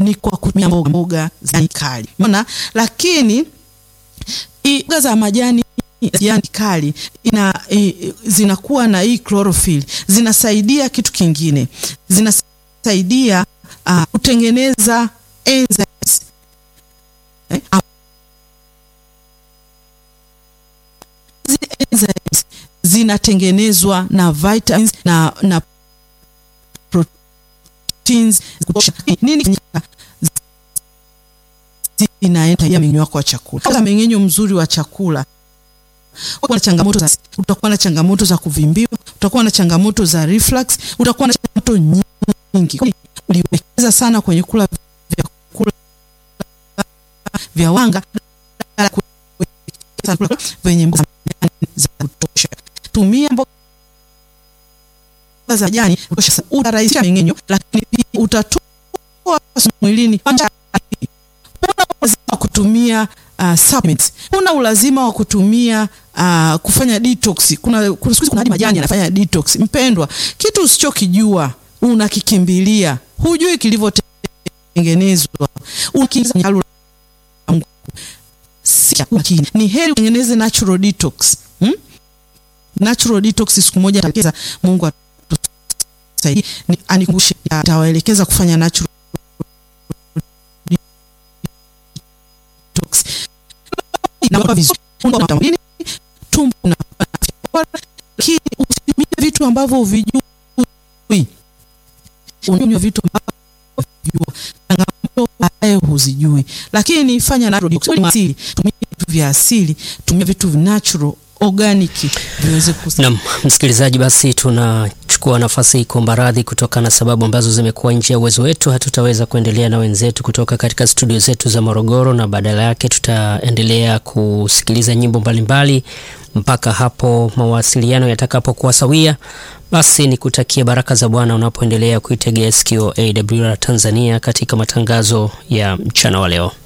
ni kwa kutumia mboga mboga za kali. Umeona? Lakini mboga za majani jani kali ina e, zinakuwa na hii chlorophyll, zinasaidia kitu kingine, zinasaidia uh, kutengeneza enzymes eh, zile enzymes zinatengenezwa na vitamins na, na proteins nini inaenda ya mmeng'enyo wako wa chakula. Kama mmeng'enyo mzuri wa chakula utakuwa na changamoto za utakuwa na changamoto za kuvimbiwa, utakuwa na changamoto za reflux, utakuwa na changamoto nyingi. Uliwekeza sana kwenye kula vyakula vya wanga venye mboga za kutosha. Tumia mboga za majani kutosha, utarahisisha mmeng'enyo, lakini pia utatoa mwilini Huna ulazima wa kutumia uh, supplements. Huna ulazima wa kutumia uh, kufanya detox. Kuna kuna siku kuna hadi majani yanafanya detox. Mpendwa, kitu usichokijua unakikimbilia, hujui kilivyotengenezwa, unakimbiza si makini. Ni heri utengeneze natural detox hmm? Natural detox siku moja ataelekeza Mungu atusaidie, anikumbushe, atawaelekeza kufanya natural na vizuri tumbo na lakini usitumie vitu ambavyo uvijui, unywe vitu ambavyo changamoto baadaye huzijui, lakini fanya na asili, tumia vitu vya asili, tumia vitu natural organic viweze kusaidia. Naam, msikilizaji, basi tunachukua nafasi hii kuomba radhi kutokana na sababu ambazo zimekuwa nje ya uwezo wetu. Hatutaweza kuendelea na wenzetu kutoka katika studio zetu za Morogoro, na badala yake tutaendelea kusikiliza nyimbo mbalimbali mpaka hapo mawasiliano yatakapokuwa sawia. Basi nikutakie baraka za Bwana unapoendelea kuitegea sikio AWR Tanzania katika matangazo ya mchana wa leo.